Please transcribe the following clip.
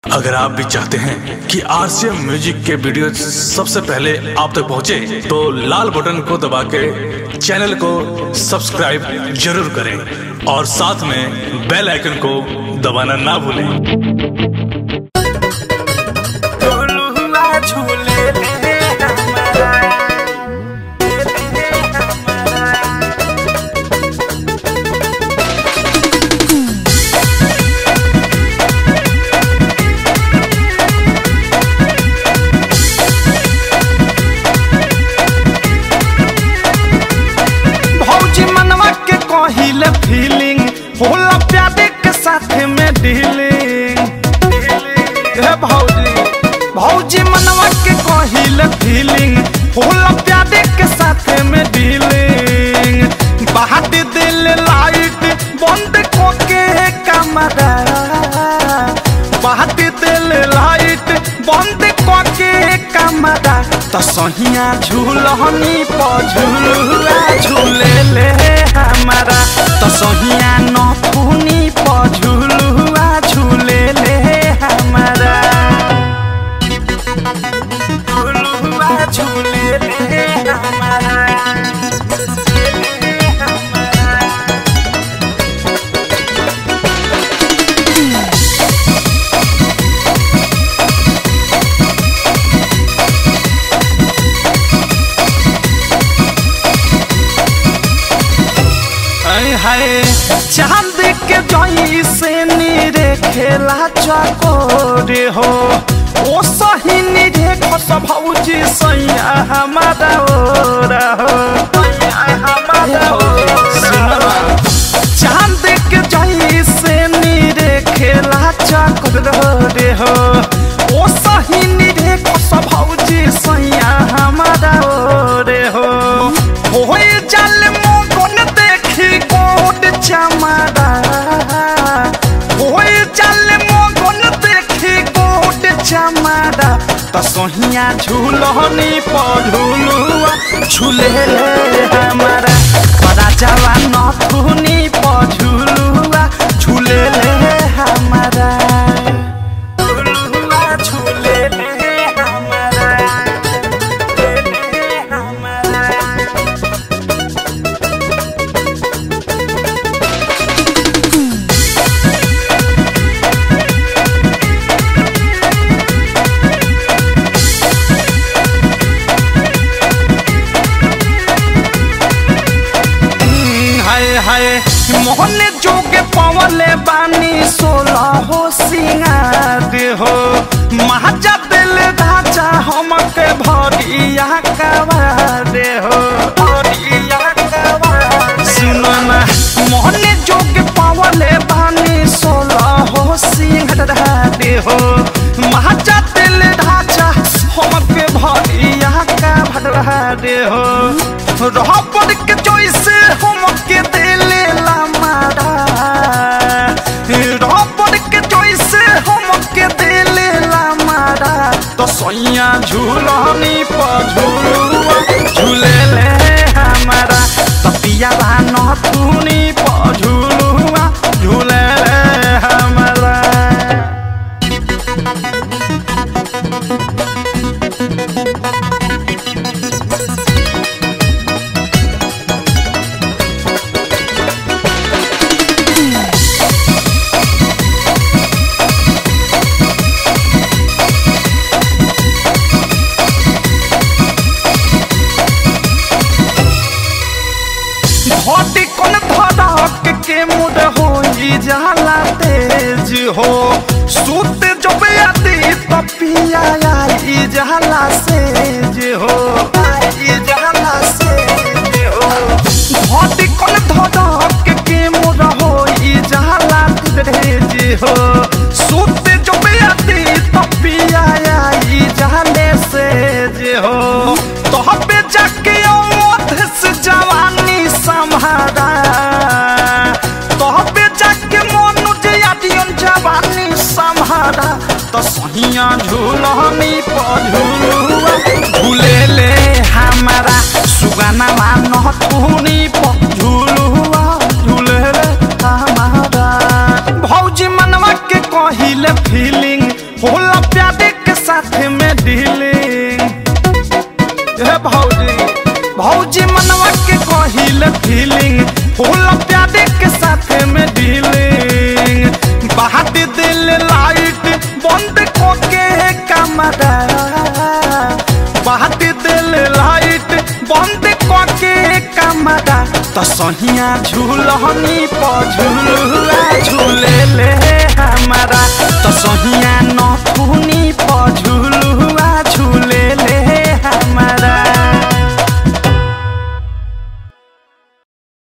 अगर आप भी चाहते हैं कि आरसीएम म्यूजिक के वीडियो सबसे पहले आप तक पहुंचे, तो लाल बटन को दबा के चैनल को सब्सक्राइब जरूर करें और साथ में बेल आइकन को दबाना ना भूलें झूलुआ झूले ले हमारा ले हमारा भौजी मनवा के कहिले फीलिंग होला प्यादे के साथ में डीलिंग हे भौजी भौजी मनवा के कहिले फीलिंग होला प्यादे के साथ में डीलिंग बाहर दिल लाइट बंद को के कमरा बाहर दिल लाइट बंद को के कमरा तो सहिया झूलहनी पर झूलुआ झूले ले हमारा तो सहिया नथुनी पर झूलुआ झूले ले हमारा झूलुआ झूले ले हमारा ले हमारा हाय हाय चांद के जोई से नीरे खेला चकोरे हो ओ सही नीरे खस भौजी सैया हमारा ओरा हो हमारा ओरा चांद के जोई से नीरे खेला चकोरे हो ओ सही नीरे खस भौजी सैया हमारा ओरे हो होय जल मोगन देखी कोट चमारा होय जल मोगन देखी कोट चमारा त सोहिया झूलनी पझुलुआ झूले ले हमारा बड़ा जवान नथुनी पझुलुआ झूले ले हमारा झुलुआ झूले ले हमारा ले हमारा हम्म, हाय हाय मोहन जोगे पवले बानी सोलह हो सिंगार हो महाजा दिल राजा हमके भरिया कवार हो भरिया कवार सुनो ना मोहन जोगे पवले बानी सोलह हो सिंगार हो महाजा दिल राजा हमके भरिया कवार हो रबर के जैसे हमके दिले ला मारा रबर के जैसे हमके दिले ला मारा तो सैया झूलनी पर झूलुआ झूले ले हमारा तो पिया नथुनी पर झूलुआ झूले ले हमारा घटी कोन धड़क के मुड हो जाला तेज हो सूत जब आती तो पिया आई जाला सेज हो आई जाला सेज हो घटी कोन धड़क के मुड हो जाला तेज हो सूत जब आती तो पिया आई जाले सेज हो तो हबे जाके औध से जवानी संभारा तो हबे जाके मनुज यादियन जवानी संभारा तो सहिया झूलनी पर झूलुआ झूले ले हमारा सुगाना मान नथुनी पर झूलुआ झूले ले हमारा भौजी मनवा के कहिले फीलिंग होला प्यारे के साथ में डीलिंग हे भौजी भौजी मनवा के कहिल फीलिंग होला प्यारे के साथ में डीलिंग बहात दिल लाइट बंद कोके कमरा बहात दिल लाइट बंद कोके कमरा तो सहिया झूलहनी पर झूलुआ झूले ले हमारा